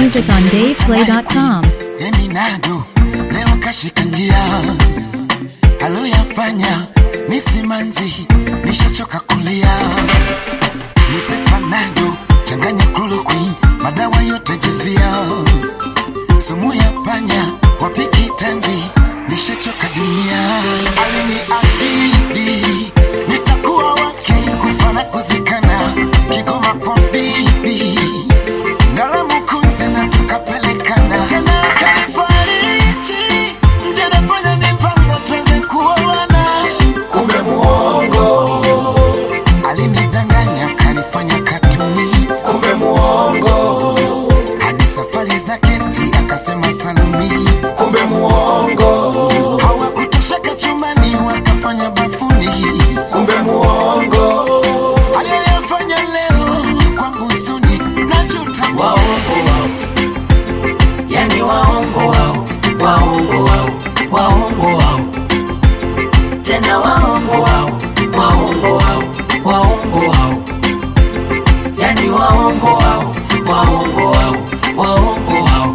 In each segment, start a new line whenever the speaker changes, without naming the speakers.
music on DavePlay.com.
Eminado leo kashika njia aloyafanya ni simanzi, nishachoka kulia. Nipe panado changanya chloroquine, madawa yote jezia, sumu ya panya wapiki tanzi, nishachoka dunia. Aliniahidi nitakuwa wake kufa na kuzikana, Kigoma kwa bibi Ngalamu kunze na tukapelekana tena kanifariji nje nafanya mipango tuweze kuoana kumbe muongo alinidanganya kanifanya katuni kumbe muongo hadi safari za kesti akasema salumi kumbe muongo hawakutosheka chumbani wakafanya bafuni kumbe muongo aliyoyafanya leo kwangu suni najuta
waongo wao, yani waongo wao, waongo wao, waongo wao, tena waongo wao, waongo wao, waongo wao, yani waongo wao, waongo wao, waongo wao,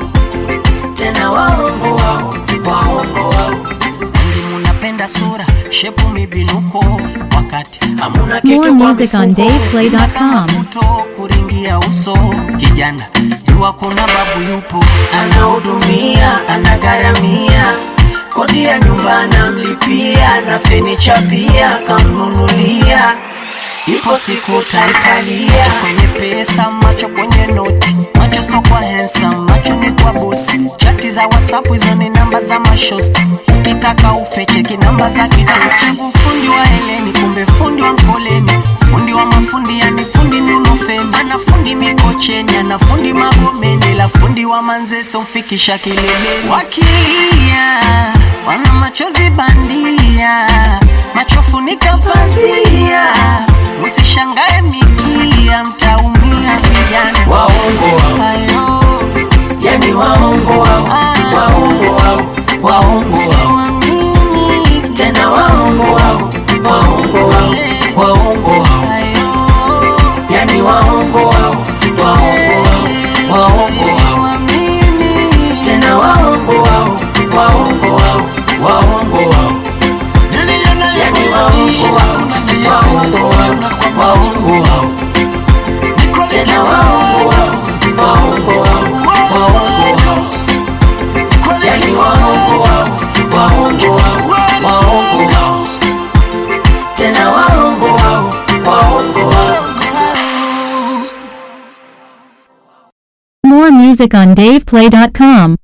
tena waongo wao, waongo wao. Wengi munapenda sura, shepu, mibinuko, wakati hamuna kitu
More
kwa
music on
mifuko.
DavePlay.com.
moto kuringia uso kijana jua kuna babu yupo anahudumia anagharamia kodi ya nyumba anamlipia na fenicha pia kamnunulia ipo siku taitalia kwenye pesa macho kwenye noti macho so kwa handsome macho ni kwa bosi chati za whatsapp hizo ni namba za mashosti ukitaka ufecheki namba za kidosi fundi wa heleni kumbe fundi wa mkoleni fundi wa mafundi yani fundi nunofeni ana fundi mikocheni ana fundi magomeni la fundi wa manzeso mfikisha kileleni wakilia wana machozi bandia machofunika pazia musishangae mikia mtaumia vijana waongo wao Ayo. yani waongo wao waongo wao waongo wao Siwaamini. tena waongo wao waongo wao waongo wao yani waongo wao waongo wao waongo wao tena waongo wao waongo wao waongo wao yani waongo wao waongo wao waongo wao tena waongo wao waongo wao waongo wao yani waongo wao waongo wao waongo wao tena waongo wao waongo wao
More music on DavePlay.com.